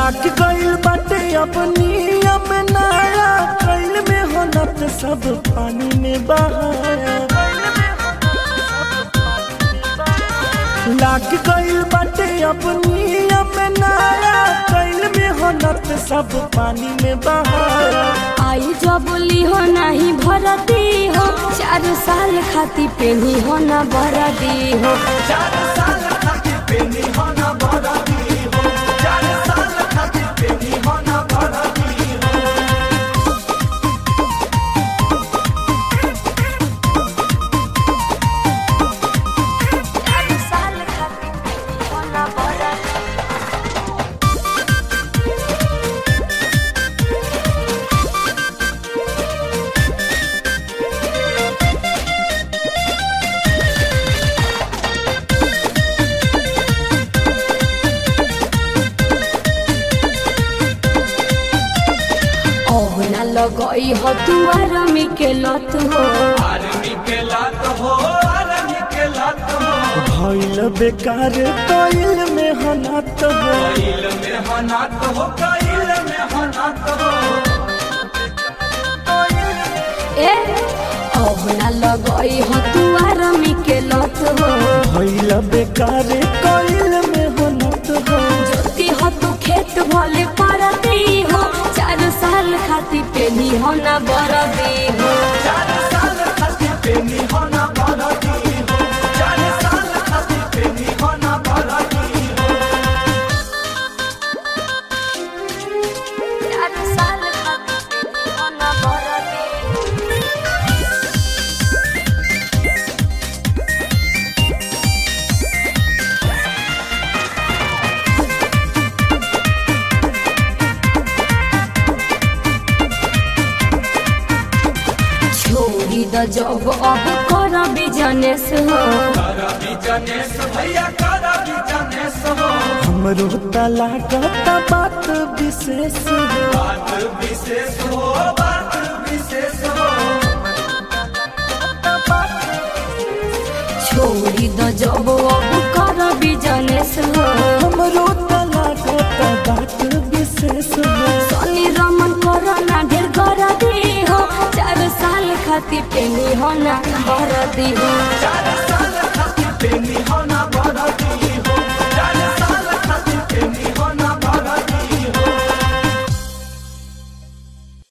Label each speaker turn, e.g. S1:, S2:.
S1: लाग गइल बाटे अपनी अब नाया कैल में होनत सब पानी में बहाया लाग गइल बाटे अपनी अब नाया कैल में होनत सब पानी में बहाया
S2: आई जबली हो नहीं भरती हो चार साल खाती पेनी हो ना भरती हो
S1: चार साल खातिर पेनी होना बड़ा दी हो चार साल खातिर पेनी होना बड़ा दी हो
S2: चार साल खाती पेनी हो ना भरती ओहना लगई हो तू आरामी के लत हो
S1: भइल बेकार कइल में हनात हो
S2: ए ओहना लगई हो तू आरामी के लत हो
S1: भइल बेकार कइल में हनात हो
S2: जोती हो तू खेत भले परती हो चार साल खाती पेनी हो ना बरदी हो
S1: चार साल खातिर पेनी होना बड़ा दी हो चार साल खातिर पेनी होना बड़ा दी हो
S2: चार साल खाती पेनी हो ना बरदी हो छोड़ी द जब अब कर बिजनेस हो
S1: हमरो त लागत बात विशेष हो
S2: छोड़ी द जब अब कर बिजनेस हो
S1: हमरो त लागत बात विशेष हो
S2: सनी रमन कोरोना ढेर कर दी हो चार साल खाती पेनी हो ना भर दी हो